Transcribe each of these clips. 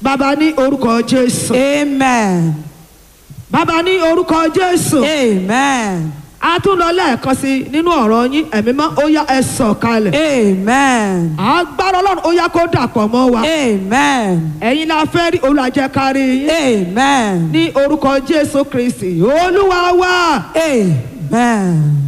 bàbá ní orúkọ jésù Amen. bàbá ní orúkọ jésù Amen. a tún lọ lẹ́ẹ̀kan sí i nínú ọ̀rọ̀ yín ẹ̀mí mọ́ ó yá ẹ sọ̀ kalẹ̀ Amen. agbára ọlọ́run ó yá kó dàpọ̀ mọ́ wa Amen. ẹ̀yin la fẹ́ rí olùwàjẹkárí yín Amen. ní orúkọ jésù kristi olúwa wa Amen.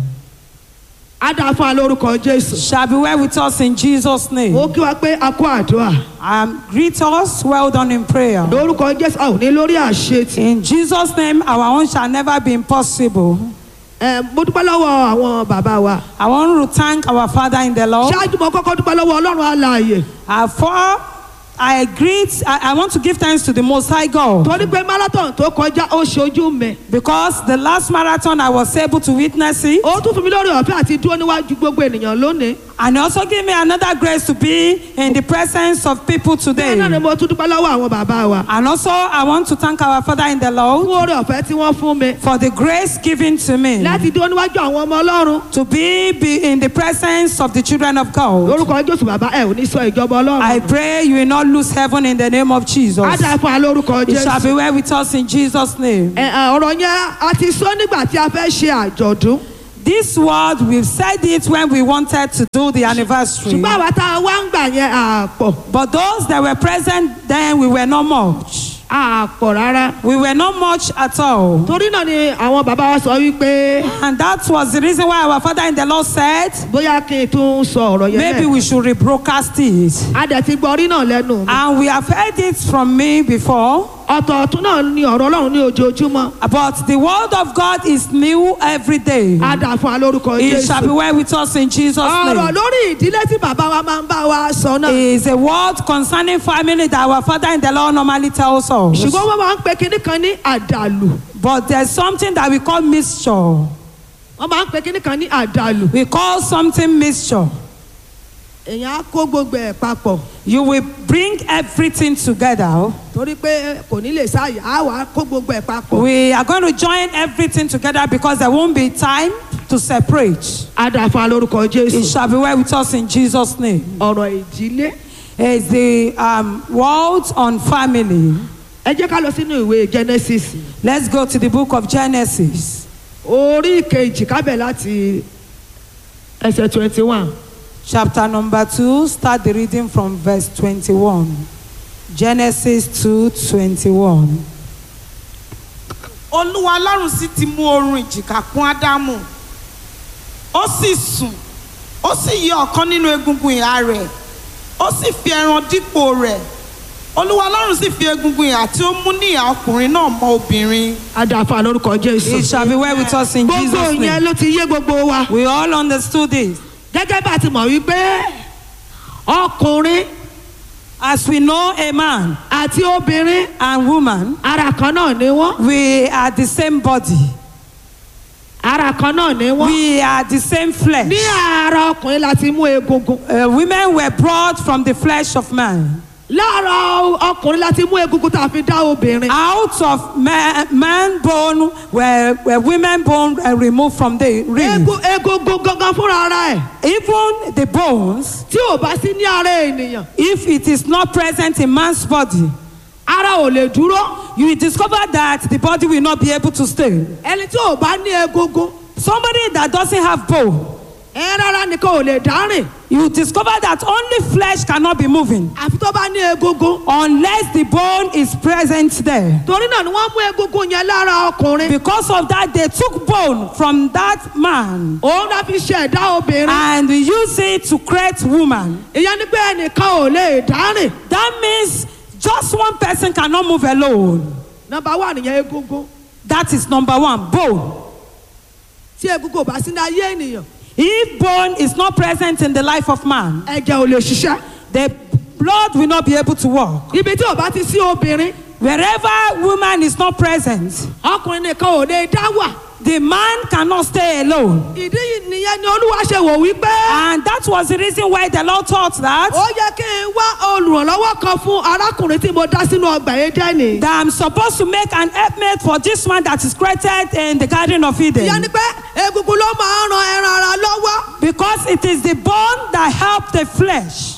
á dà fún wa lórúkọ jésù Shall be well with us in Jesus' name. ó kí wa pé a kó àdúrà Um, greet us, well done in prayer. lórúkọ jésù a ò ní lórí àṣetì In Jesus' name, our own shall never be impossible. ẹ mo dúpẹ́ lọ́wọ́ àwọn bàbá wa I want to thank our Father in the Lord. ṣáájú mo kọ́kọ́ dúpẹ́ lọ́wọ́ ọlọ́run alààyè Uh, for I greet, I, I want to give thanks to the Most High God torí pé marathon tó kọjá ó ṣojú mi because the last marathon I was able to witness it, ó tún fún mi lórí ọ̀fẹ́ àti dúró níwájú gbogbo ènìyàn lónìí and he also give me another grace to be in the presence of people bẹ́ẹ̀ náà ni today. mo tún dúpẹ́ lọ́wọ́ àwọn bàbá wa And also, I want to thank our Father in the fún Lord oore ọ̀fẹ́ tí wọ́n fún mi for the grace given to me láti dúró níwájú àwọn ọmọ ọlọ́run to be, be in the presence of the children of God. lórúkọ jésù bàbá ẹ ò ní sọ ìjọba ọlọ́run I pray you will not lose heaven in the name of Jesus. á dà fún wa lórúkọ It shall jésù be well with us in Jesus' name. Ẹ, ẹ, ọ̀rọ̀ yẹn a ti sọ nígbà tí a fẹ́ ṣe àjọ̀dún This word, we've said it when we wanted to do the anniversary. ṣùgbọ́n àwa tá a wá ń gbà yẹn àpọ̀ But those that were present then, we were not much. àpọ̀ rárá We were not much at all. torí náà ni àwọn bàbá wa sọ wípé And that was the reason why our Father in the Lord said, bóyá kí n tún sọ ọ̀rọ̀ yẹn maybe lẹ́ẹ̀kan. we should rebroadcast it. a dẹ̀ ti gbọ́ orí náà lẹ́nu mi. And we have heard it from me before. ọ̀tọ̀ọ̀tún náà ni ọ̀rọ̀ ọlọ́run ní ojoojúmọ́ But the word of God is new every day. a dà fún wa lórúkọ It shall be jésù. well with us in Jesus' ọ̀rọ̀ name. lórí ìdílé tí bàbá wa máa ń bá wa sọ náà. is a word concerning family that our father in the Lord normally tells us. ṣùgbọ́n wọ́n máa ń pe kinní kan ní àdàlù. But there's something that we call mixture. wọ́n máa ń pe kinní kan ní àdàlù. We call something mixture. èèyàn á kó gbogbo ẹ̀ papọ̀ You will bring everything together. torí pé kò ní lè sáàyè á wà á kó gbogbo ẹ̀ papọ̀. We are going to join everything together because there won't be time to separate. a dà fún wa lórúkọ It jésù. shall be well with us in Jesus' name. ọ̀rọ̀ ìdílé. It's the um, word on family. ẹ jẹ́ ká lọ sínú ìwé genesis Let's go to the book of Genesis, orí kejì kábẹ̀ láti ẹsẹ̀ twenty one. chapter number 2. Start the reading from verse 21. Genesis 2 21. olúwa ọlọ́run sì ti mú oorun ìjìká kún ádámù ó sì sùn ó sì yọ ọ̀kan nínú egungun ìhà rẹ̀ ó sì fi ẹran dípò rẹ̀ olúwa ọlọ́run sì fi egungun ìhà tí ó mú ní ìhà ọkùnrin náà mọ́ obìnrin a dà fún wa lórúkọ It jésù. shall be well with us in gbogbo Jesus' yẹn name. ló ti yé gbogbo wa. We all understood it. gẹ́gẹ́ bá a ti mọ̀ wípé ọkùnrin As we know a man àti obìnrin and woman, ara kan náà ni wọ́n we are the same body. ara kan náà ni wọ́n. We are the same flesh. ní ara ọkùnrin la ti mú egungun Uh, women were brought from the flesh of man. lára ọkùnrin la ti mú egungun tá a fi dá obìnrin. Out of man, man bone were, were women bone uh, removed from the ring. Egu- egungun gangan fúnra ara ẹ̀ Even the bones, tí ò bá sí ní ara ènìyàn if it is not present in man's body, ara ò lè dúró you will discover that the body will not be able to stay. ẹni tí ò bá ní egungun Somebody that doesn't have bone, ẹ rárá nìkan ò lè dárìn you will discover that only flesh cannot be moving àfi tó bá ní egungun unless the bone is present there. torí náà ni wọ́n mú egungun yẹn lára ọkùnrin Because of that, they took bone from that man òun náà fi ṣẹ̀dá obìnrin and use it to create woman. ìyẹn ni pé ẹnìkan ò lè dárìn That means just one person cannot move alone. nọ́mbà wà nìyẹn egungun That is number one, bone. tí egungun ò bá sí ní ayé ènìyàn If bone is not present in the life of man, ẹ̀jẹ̀ ò lè ṣiṣẹ́ the blood will not be able to work. ibi tí ò bá ti sí obìnrin Wherever woman is not present, ọkùnrin nìkan ò lè dá wà the man cannot stay alone. ìdí yìí nìyẹn ni olúwa ṣe wò wípé And that was the reason why the Lord thought that, ó yẹ kí n wá olùrànlọ́wọ́ kan fún arákùnrin tí mo dá sínú ọgbà Édẹ́nì. that I'm supposed to make an helpmate for this man that is created in the Garden of ìyẹn Eden. ni pé egungun ló máa ń ran ẹran ara lọ́wọ́ Because it is the bone that help the flesh.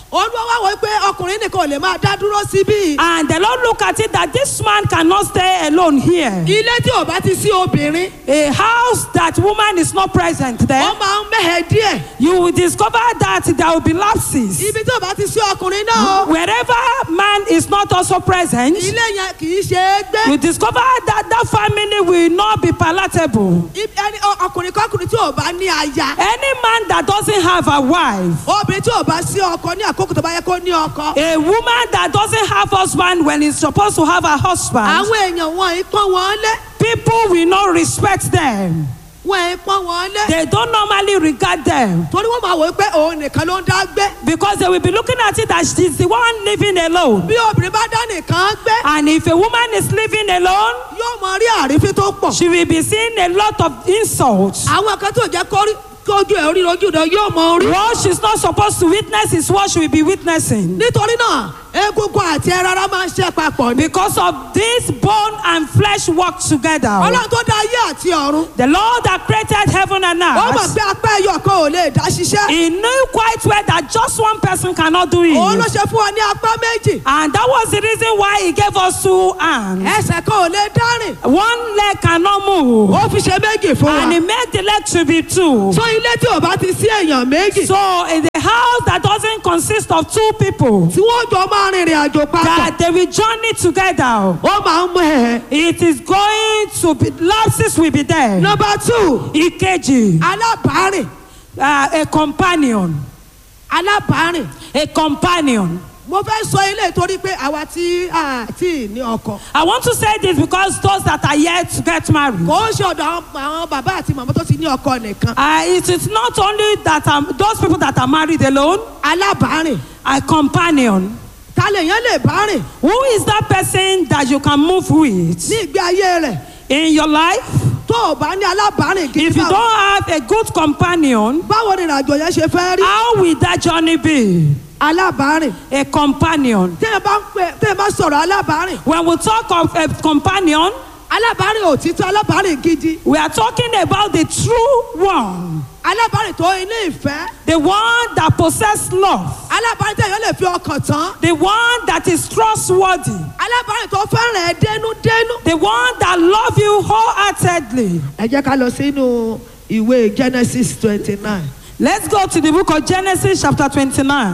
olúwa wá wọ pé ọkùnrin nìkan ò lè máa dá dúró síbí. And the Lord look at it that this man cannot stay alone here. ilé tí ò bá ti sí obìnrin A house that woman is not present there, ó máa ń mẹ́hẹ̀ díẹ̀. you will discover that there will be lapses. ibi tí ò bá ti sí ọkùnrin náà o Wherever man is not also present, ilé yẹn kì í ṣe é gbé. you discover that that family will not be palatable. Ibi- ẹni ọ- ọkùnrin kọkùnrin tí ò bá ní aya Any man that doesn't have a wife, obìnrin tí ò bá sí ọkọ ní àkókò tó bá yẹ kó ní ọkọ. a woman that doesn't have husband when he's supposed to have a husband, àwọn èèyàn wọn ì pọ́n wọn lé people will not respect them. wọn ì pọ́n wọn lé They don't normally regard them torí wọ́n máa wò ó pé òun nìkan ló ń dá gbé. because they will be looking at it as she's the one living alone. bí obìnrin bá dá nìkan gbé And if a woman is living alone, yóò mọ rí àrífín tó pọ̀. she will be seeing a lot of insults. àwọn kan tó jẹ́ kó rí- kójú ẹ̀ orí ojú rẹ̀ yóò mọ orí. What she's not supposed to witness is what she will be witnessing. nítorí náà egungun àti ẹran ara máa ń ṣe papọ̀ ni. Because of this bone and flesh work together. ọlọ́run tó dá ayé àti ọ̀run. The Lord that created heaven and ó mọ̀ earth, pé apá ẹyọ kan ò lè dá ṣiṣẹ́. He knew quite well that just one person cannot do òun ló it. ṣe fún wa ní apá méjì. And that was the reason why He gave us two hands. ẹsẹ̀ kan ò lè dárìn. One leg cannot move. ó fi ṣe méjì fún And He wa. made the leg to be two. so ilé tí ò bá ti sí èèyàn méjì. So in the house that doesn't consist of two people, tí wọ́n jọ máa rìnrìn àjò papọ̀. that they will journey together, ó máa ń mú ẹ̀. it is going to be lapses will be there. nọmba two Ìkejì, alábàárìn uh, a companion, alábàárìn. a companion. mo fẹ́ sọ ilé torí pé àwa tí a tí ní ọkọ. I want to say this because those that are yet to get married. kò ń ṣe ọ̀dọ̀ àwọn- àwọn bàbá àti màmá tó ti ní ọkọ nìkan. Uh, it is not only that um, those people that are married alone, alábàárìn a companion. ta lè yẹn lè bá rìn Who is that person that you can move with ní ìgbé ayé rẹ̀ in your life? tó o bá ní alábàárìn gidi If you báwo- don't have a good companion, báwo ni ìrìnàjò yẹn ṣe fẹ́ rí how will that journey be? alábàárìn A companion. tẹ́ ẹ bá ń pè tẹ́ ẹ bá sọ̀rọ̀ alábàárìn When we talk of a companion, alábàárìn òtítọ́ alábàárìn gidi we are talking about the true one, alábàárìn tó ilé ìfẹ́ the one that possesses love, alábàárìn tẹ́ èèyàn lè fi ọkàn tán the one that is trustworthy, alábàárìn tó fẹ́ràn ẹ dénúdénú. the one that loves you wholeheartedly. ẹ jẹ́ ká lọ sínú ìwé genesis twenty nine Let's go to the book of Genesis, chapter 29,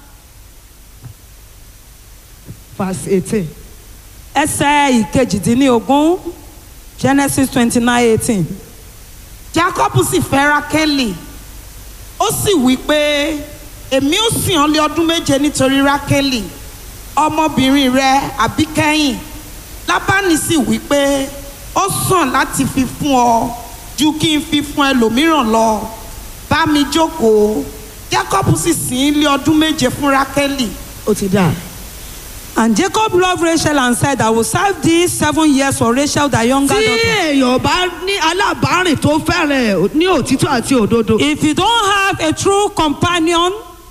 verse eighteen. ẹsẹ̀ ìkejìdínlógún. Genesis 29, 18. jacob sì fẹ́ rákẹ́lì ó sì wí pé èmi ó sìn ọ́ lé ọdún méje nítorí rákẹ́lì ọmọbìnrin rẹ àbíkẹ́yìn lábánì sì wí pé ó sàn láti fi fún ọ ju kí n fi fún ẹlòmíràn lọ bá mi jókòó jacob sì sìn ín lé ọdún méje fún rákẹ́lì ó ti dà. And Jacob loved Rachel and said, I will serve thee seven years for Rachel, thy younger tí daughter. èèyàn bá ní alábàárìn tó fẹ́ràn ẹ̀ ní òtítọ́ àti òdodo. If you don't have a true companion,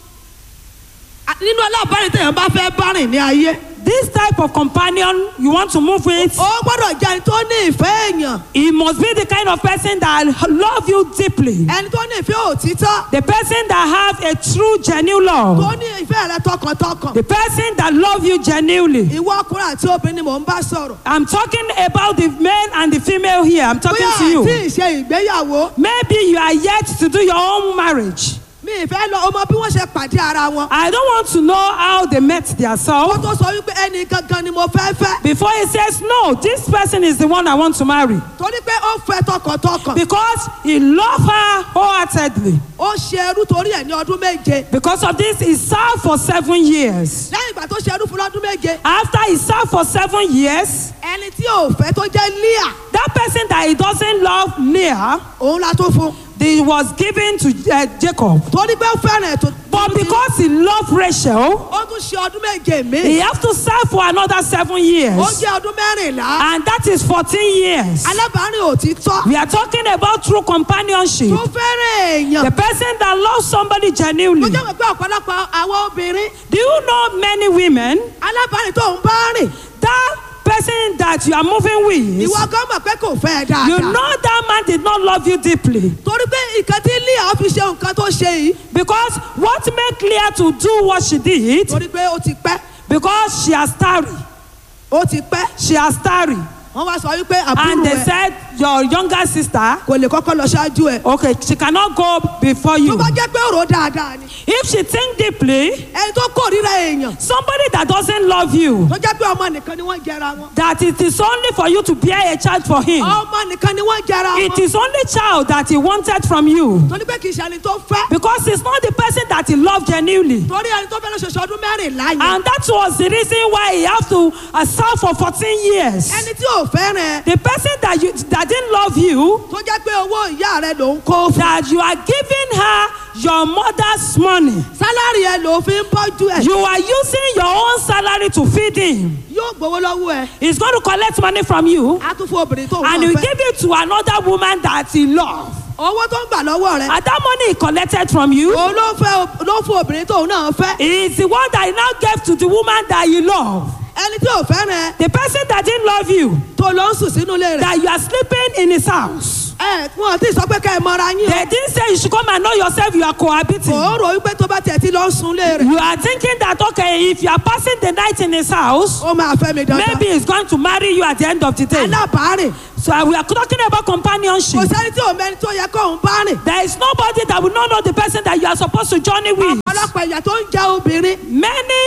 a- nínú alábàárìn téèyàn bá fẹ́ bá rìn ní ayé. this type of companion you want to move with, ó gbọ́dọ̀ jẹ́ ẹni tó ní ìfẹ́ èèyàn he must be the kind of person that love you deeply. ẹni tó ní ìfẹ́ òtítọ́ The person that have a true genuine tó love. ní ìfẹ́ rẹ tọkàntọkàn. The person that love you genuinely. ìwọ ọkùnrin àti obìnrin ni mò ń bá sọ̀rọ̀. I'm talking about the male and the female here. I'm talking bóyá to you. àti ìṣe ìgbéyàwó Maybe you are yet to do your own marriage. mi ìfẹ́ lọ ọmọ bí wọ́n ṣe pàdé ara wọn. I don't want to know how they met ó themselves. tó sọ wípé ẹnì gangan ni mo fẹ́ fẹ́. Before he says, No, this person is the one I want to marry. torí pé ó fẹ́ tọkàntọkàn. Because he loved her wholeheartedly. ó ṣe ẹrú torí ẹ̀ ní ọdún méje. Because of this, he served for seven years. lẹ́yìn ìgbà tó ṣe ẹrú fún lọ́dún méje. After he served for seven years, ẹni tí ò fẹ́ tó jẹ́ líà that person that he doesn't love, Leah, òun la tó fún. they was given to uh, Jacob. torí pé ó fẹ́ràn ẹ̀ tó. But because he loved Rachel, ó tún ṣe ọdún méje he mi. have to serve for another seven ó years. jẹ́ ọdún mẹ́rìnlá. And that is 14 years. alábàárìn òtítọ́ We are talking about true companionship. tó fẹ́ràn The èèyàn. person that loves somebody mo genuinely. jẹ́ pé ọ̀pọ̀lọpọ̀ àwọn obìnrin Do you know many women alábàárìn tó ń bá rìn that person person that you are moving with, ìwọ gan mọ̀ pé kò fẹ́ ẹ you dáadáa. know that man did not love you deeply. torí pé nǹkan tí leah fi ṣe nǹkan tó ṣe yìí Because what made Leah to do what she did, torí pé ó ti pẹ́ because she has tarry. ó ti pẹ́ She has tarry. wọ́n wá sọ wípé And àbúrò they ẹ said, your younger sister, kò lè kọ́kọ́ lọ ṣáájú ẹ. okay, she cannot go before tó you. bá jẹ́ pé ọ̀rọ̀ dáadáa ni If she think deeply, ẹni tó kórìíra èèyàn somebody that doesn't love you, tó jẹ́ pé ọmọ nìkan ni wọ́n jẹra wọn. that it is only for you to bear a child for him. ọmọ nìkan ni wọ́n jẹra It wọn. is only child that he wanted from you. torí pé kì í ṣe ẹni tó fẹ́. Because it's not the person that he loved genuinely. torí ẹni tó fẹ́ lọ ṣoṣo ọdún mẹ́rìnlá yẹn. And that was the reason why he have to uh, serve for 14 years. ẹni tí ò fẹ́ràn ẹ The person that you that didn't love you, tó jẹ́ pé owó ìyá rẹ ló ń kó fún. that you are giving her your mother's money. sálárì ẹ ló fi ń bọ́jú ẹ. You are using your own salary to feed him. yóò gbowó lọ́wọ́ ẹ. He's going to collect money from you á tún fún obìnrin tó ń and he will fẹ́. give it to another woman that he loves. owó tó ń gbà lọ́wọ́ rẹ. And that money he collected from you òun ló fẹ́ ló fún obìnrin tóun náà fẹ́. is the one that he now gave to the woman that you love. ẹni tí ò fẹ́ràn ẹ The person that didn't love you, tó lọ ń sùn sínú ilé rẹ. that you are sleeping in his house. ẹ wọn ti sọ pé ká ẹ mọra yín They o. didn't say you should come and know yourself you are cohabiting. kò ń rò wípé tó bá tiẹ̀ ti lọ ń sun ilé rẹ. You are thinking that okay, if you are passing the night in his house, ó máa fẹ́ mi dandan. maybe he's going to marry you at the end of the day. alábàárìn So uh, we are talking about companionship. kò sẹ́ni tí ò mẹ́ni tó yẹ kóun bá rìn. There is nobody that will not know the person that you are supposed to journey with. ọlọ́pàá ìyà tó ń jẹ obìnrin Many,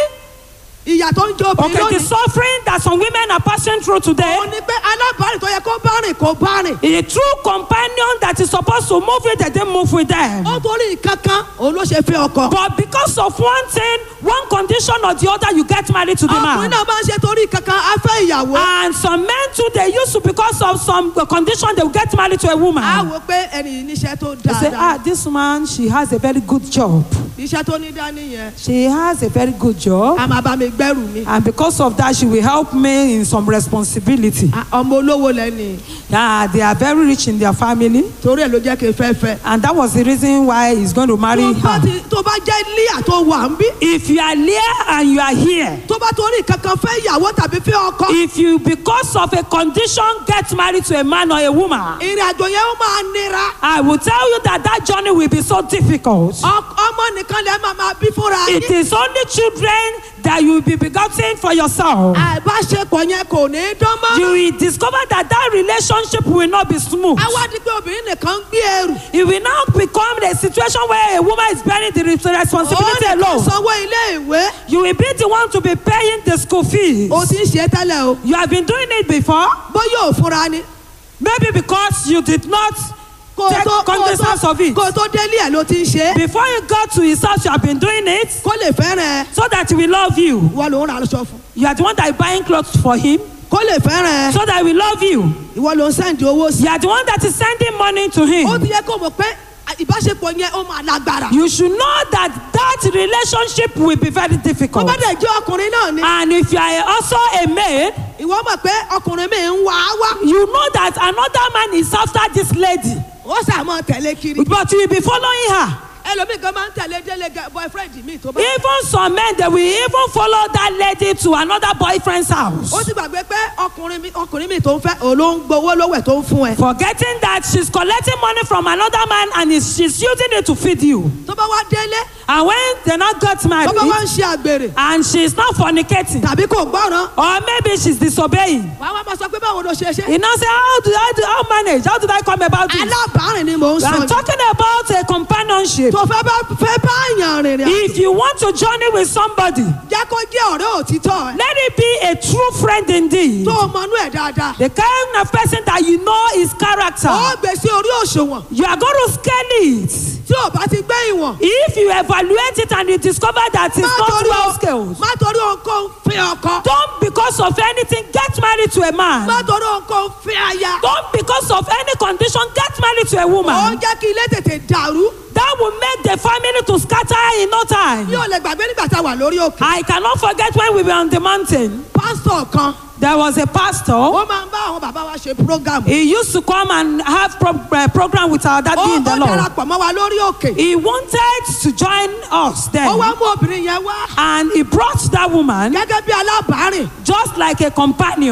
ìyà tó ń jẹ obìnrin okay, the lónìí. suffering that some women are passing through today. òun ni pé alábàárìn tó yẹ kó bá rìn kó bá rìn. A true companion that is supposed to move with them, they move with them. ó torí kankan òun ló ṣe fẹ́ ọkọ. But because of one thing, one condition or the other, you get married to the ọkùnrin man. náà máa ń ṣe torí kankan á fẹ́ ìyàwó. And some men too, they used to, because of some condition, they will get married to a woman. á wò pé ẹni yìí níṣẹ́ tó They say, ah, dáadáa. this man, she has a very good job. iṣẹ́ tó ní dání yẹn. She has a very good job. a máa bá mi gbẹ́rù mi. And because of that, she will help me in some responsibility. Ah, ọmọ olówó lẹ́ni Yeah, they are very rich in their family. torí ẹ̀ ló jẹ́ kí n fẹ́ fẹ́. And that was the reason why he's going to marry tó bá her. ti- tó bá jẹ́ líà tó wà ń bí. If you are here and you are here, tó bá torí kankan fẹ́ ìyàwó tàbí fẹ́ ọkọ. if you, because of a condition, get married to a man or a woman, ìrìn àjò yẹn ó máa nira. I will tell you that that journey will be so difficult. Ọ- ọmọ nìkan lẹ máa máa bí fúnra It yín. is only children that you will be begotten for yourself. àìbáṣepọ̀ yẹn kò ní í dán mọ́. You will discover that that relationship will not be smooth. á wá di pé obìnrin nìkan ń gbé ẹrù. It will now become a situation where a woman is bearing the responsibility ó nìkan alone. sanwó ilé ìwé. You will be the one to be paying the school fees. o ti ń ṣe é tẹ́lẹ̀ o. You have been doing it before, bóyá ò fúnra ni. maybe because you did not kó o take tó kó o cognizance tó of it. kó o tó délé ẹ̀ ló ti ń ṣe é. Before you got to his house, you have been doing it kó lè fẹ́ràn ẹ. so that he will love you. ìwọ ló ń ra aṣọ fún. You are the one that is buying clothes for him kó lè fẹ́ràn ẹ. so that he will love you. ìwọ ló ń sẹ́ǹdì owó sí. You are the one that is sending money to ó him. ti yẹ kó mọ̀ pé ìbáṣepọ̀ yẹn ó máa lágbára. You should know that that relationship will be very ó difficult. bá dẹ̀ jẹ́ ọkùnrin náà ni. And if you are also a maid, ìwọ mọ̀ pé ọkùnrin mi ń wá á wá. you know that another man is after this lady, ó sàmọ́ tẹ̀lé kiri. but you will be following her. ẹlòmíì kan máa ń tẹ̀lé délé gẹ- boyfriend mi tó bá. Even some men, they will even follow that lady to another boyfriend's house. ó ti gbàgbé pé ọkùnrin mi ọkùnrin mi tó ń fẹ́ òun ló ń gbowó lówó ẹ̀ tó ń fún ẹ. Forgetting that she's collecting money from another man and is, she's using it to feed you. tó bá wá délé And when they not got tó bá wá married ń ṣe àgbèrè and she's not fornicating, tàbí kò gbọ́ràn or maybe she's disobeying, wàá wá máa sọ pé báwo ló ṣe ṣe. you know, say, How do I do, how manage? How did I come about this? alábàárìn ni mò ń sọ I'm yìí. talking about a companionship. tó fẹ́ bá fẹ́ bá yàn rìnrìn àjò If you want to journey with somebody, jẹ́ kó jẹ́ ọ̀rẹ́ òtítọ́ ẹ̀ let it be a true friend indeed. tó o mọnú ẹ̀ dáadáa. The kind of person that you know his character. ó gbé sí orí òṣùwọ̀n You are going to scale it. tí ò bá ti gbé ìwọ̀n. If you evaluate it and you discover that it's má not torí well o- scaled, má torí ohunkóhun fẹ́ ọkọ. don't because of anything get married to a má man. torí ohunkóhun fẹ́ aya. Don't because of any condition get married to a ó woman. jẹ́ kí ilé tètè dàrú. That will make the family to scatter in no time. mi ò lè gbàgbé nígbà tá a wà lórí òkè. I cannot forget when we were on the mountain. pásítọ̀ kan There was a pastor. ó máa ń bá àwọn bàbá wa ṣe program. He used to come and have pro- uh, program with our ó daddy in ó the Lord. darapọ̀ mọ́ wa lórí òkè. He wanted to join us ó then. wá mú obìnrin yẹn wá And he brought that woman gẹ́gẹ́ bí alábàárìn. just like a companion.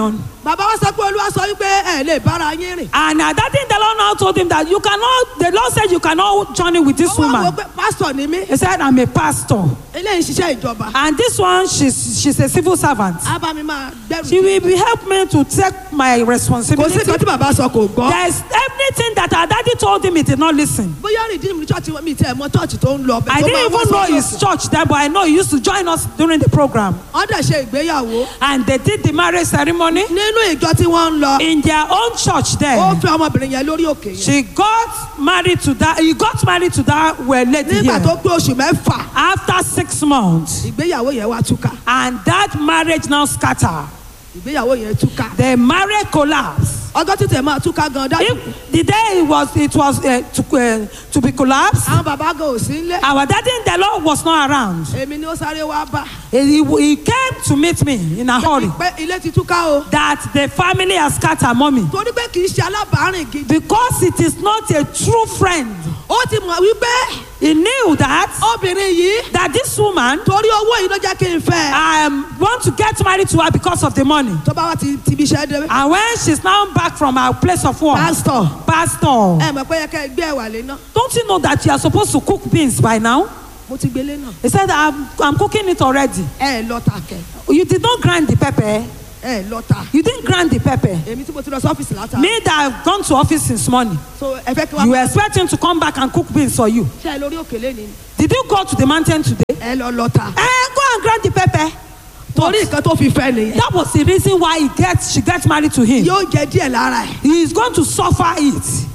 bàbá wa sọ pé olúwa sọ wípé ẹ lè bára yín rìn. And at that thing, the Lord now told him that you cannot, the Lord said you cannot journey with this ó wá wo woman. pé pásítọ̀ ni mí He said, I'm a pastor. eléyìí ń ṣiṣẹ́ ìjọba. And this one, she's, she's a civil servant. á bá mi máa gbẹ́rù. She will be help me to take my kò sí responsibility. nǹkan tí bàbá sọ kò gbọ́. There's everything that our daddy told him, he did not listen. bóyá rìdíìmù ní church mi tẹ mọ church tó ń lọ. I tó máa didn't wá even know sórí his òkè. church there, but I know he used to join us during the program. wọ́n dẹ̀ ṣe ìgbéyàwó. And they did the marriage ceremony nínú ìjọ tí wọ́n ń lọ. in their own church ó there. fẹ́ ọmọbìnrin yẹn lórí òkè yẹn. She got married to that, he got married to that well lady nígbà tó here. pé oṣù mẹ́fà After six months. ìgbéyàwó yẹn wá túká. And that marriage now scatter. ìgbéyàwó yẹn túká. The marriage collapse. ọjọ́ títẹ̀ máa túká gan dájú. If the day it was it was uh, to, uh, to be collapsed, àwọn bàbá gan ò sí nílé. our daddy in the Lord was not around. èmi ni ó sáré wá bá. He, he came to meet me in a hurry pé ilé ti túká o. that the family has scattered mommy torí pé kì í ṣe alábàárìn gidi. because it is not a true friend. ó ti mọ̀ wípé He knew that obìnrin yìí that this woman torí owó yìí ló jẹ́ kí n fẹ́. um, want to get married to her because of the money. tó bá wá ti ti ibi iṣẹ́ dé. And when she's now back from her place of work, pásítọ̀ pastor, ẹ mọ̀ pé yẹ kẹ́ ẹ gbé ẹ̀wà lé náà. don't you know that you are supposed to cook beans by now? mo ti gbélé náà. He said, I'm, I'm cooking it already. ẹ lọ ta kẹ You did not grind the pepper. ẹ lọ ta. You didn't grind the pepper. èmi tí mo ti lọ sí ọ́fíìsì látà. Me that have gone to office since morning. so ẹ fẹ́ kí wọ́n You expect him to come back and cook beans for you. ṣe ẹ lórí òkèlè ni. Did you go to the mountain today? ẹ lọ lọ ta. Eh, go and grind the pepper. torí nǹkan tó fi fẹ́ nìyẹn. That was the reason why he gets, she gets married to him. yóò jẹ díẹ̀ lára ẹ̀. He is going to suffer it.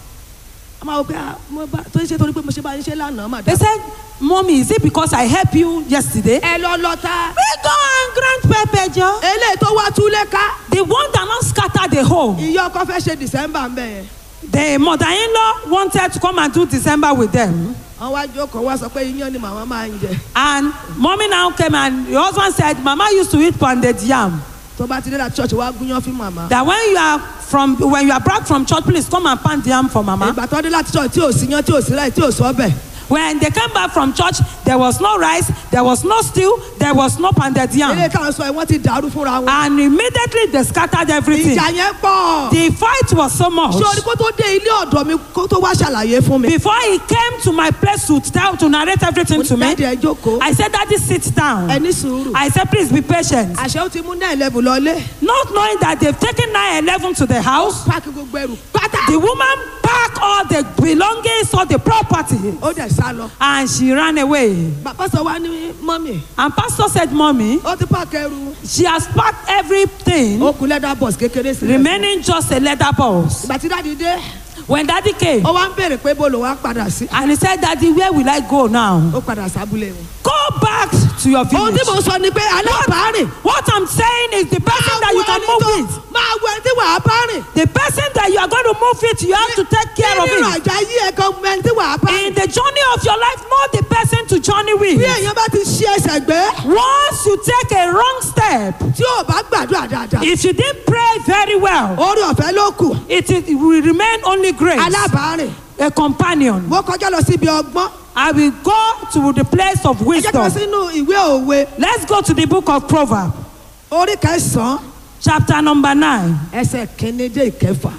a máa wọ pé ah, mo bá tó ń ṣe torí pé mo ṣe bá ń ṣe lánàá mà They dá. said, Mommy, is it because I helped you yesterday? ẹ lọ lọ ta. We go and grind pepper, Joe. eléyìí tó wá túlé ká. The one that not scatter the home. ìyá ọkọ fẹ́ ṣe december ń bẹ̀ yẹn. The mother-in-law wanted to come and do December with them. wọ́n wá jókòó wá sọ pé iyán ni màmá máa ń jẹ. And mommy now came and the husband said, Mama used to eat pounded yam. tó bá ti dé láti church wá gúnyán fún màmá. That when you are from when you are back from church, please come and pound yam for mama. ìgbà tó dé láti church tí ò sí yán tí ò sí ráì tí ò sọ bẹ̀. When they came back from church, there was no rice, there was no stew, there was no pounded eléyìí yam. táwọn sọ yìí wọ́n ti dàrú fúnra wọn. And immediately they scattered everything. ìjà yẹn pọ̀. The fight was so much. ṣé orí kó tó dé ilé ọ̀dọ̀ mi kó tó wá ṣàlàyé fún mi. Before he came to my place to tell to narrate everything to me, dáàdi ẹ jókòó. I said, Daddy, sit down. ẹ ní sùúrù. I said, please be patient. àṣẹ ó ti mú náà eleven lọlé. Not knowing that they've taken 911 to the house, páàkì gbogbo ẹrù pátá. the woman packed all the belongings, all the property, ó dẹ̀ sá lọ. and she ran away. bàbá sọ wá ní mọ́mì. And pastor said, Mommy, ó ti páàkì ẹrù. she has packed everything, ó kú lẹ́dà bọ̀s kékeré sílẹ̀. remaining just a leather box. ìgbà tí dáàdi dé When daddy came, ó wá ń béèrè pé bó ló wá padà sí. and he said, Daddy, where will I go now? ó padà sábúlé wọn. Go back to your ohun tí village. mo sọ ni pé alábàárìn. What I'm saying is the person that you can move with, máa wọ ẹni tí wàá bá rìn. the person that you are going to move with, you have to take care of nínú it. àjà yí ẹ̀ kan ẹni tí wàá bá In rìn. the journey of your life, know the person to journey bí with. èèyàn bá ti ṣí ẹsẹ̀ gbé Once you take a wrong step, tí ò bá gbàdúrà dáadáa. if you didn't pray very well, orí ọ̀fẹ́ ló kù. it, it will remain only grace. alábàárìn. A companion. mo kọjá lọ síbi ọgbọ́n. I will go to the place of ẹ jẹ́ ká wisdom. sínú ìwé òwe Let's go to the book of Proverbs, orí kẹsàn-án chapter number 9, ẹsẹ̀ kìíní dé ìkẹfà.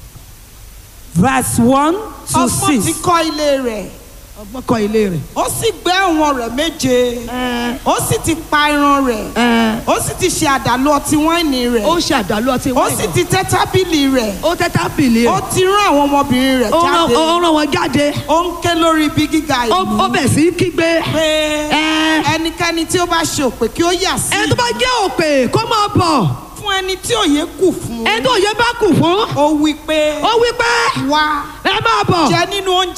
verse 1 to ọgbọ́n ti 6. kọ́ ilé rẹ̀ ọgbọ́n kọ́ ilé rẹ̀. ó sì gbẹ́ ẹ̀wọ̀n rẹ̀ méje ó sì ti pa irun rẹ̀ ó sì ti ṣe àdàlú ọtí wáìnì rẹ̀ ó ń ṣàdálù ọtí ó sì ti tẹ́ tábìlì rẹ̀ ó tẹ́ tábìlì ó rẹ̀. ti rán àwọn ọmọbìnrin rẹ̀ ó rán jáde ó rán wọn jáde. ó ń ké lórí ibi gíga ó ìlú ó bẹ̀ sí í kígbe. pé Ẹ. ẹnikẹ́ni tí ó bá ṣe òpè kí ó yà sí ẹni tó bá jẹ́ òpè kó máa bọ̀. fún ẹni tí òye kù fún ẹni tó yẹ bá kù fún. ó wí pé ó wí pé wá ẹ máa bọ̀. jẹ nínú oúnjẹ